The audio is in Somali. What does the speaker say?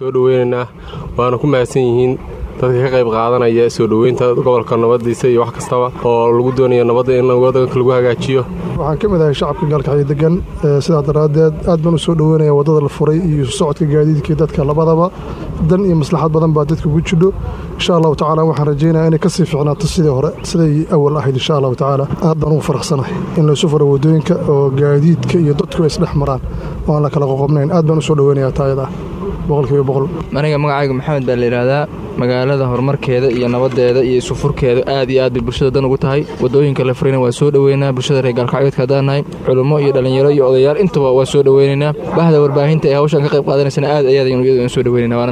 soo dhoweynaynaa waana ku mahadsan yihiin dadka ka qayb qaadanaya soo dhoweynta gobolka nabadiisa iyo wax kastaba oo lagu doonayo nabadda in wadanka lagu hagaajiyo waxaan ka mid ahay shacabka gaalkacyo degan sidaa daraaddeed aad baan u soo dhoweynaya waddada la furay iyo socodka gaadiidkii dadka labadaba dan iyo maslaxad badan baa dadka ugu jidho insha allahu tacaala waxaan rajaynaya inay kasii fiicnaato sidii hore siday awal ahayd insha allahu tacaala aad baan ugu faraxsanahay in laysu furo waddooyinka oo gaadiidka iyo dadku ay isdhex maraan oo aan la kala qoqobnayn aad baan u soo dhoweynaya taayada boqolkiiba boqol aniga magacayga maxamed baa la yidhaahdaa magaalada horumarkeeda iyo nabadeeda iyo isufurkeeda aad iyo aad bay bulshada dan ugu tahay wadooyinka la furayna waa soo dhoweynaa bulshada reer gaalkacyoodka haddaan nahay culummo iyo dhallinyaro iyo odayaal intaba waa soo dhoweynaynaa bahda warbaahinta ee hawshan ka qayb qaadanaysana aad ayaad aynu iyadu soo dhoweynayna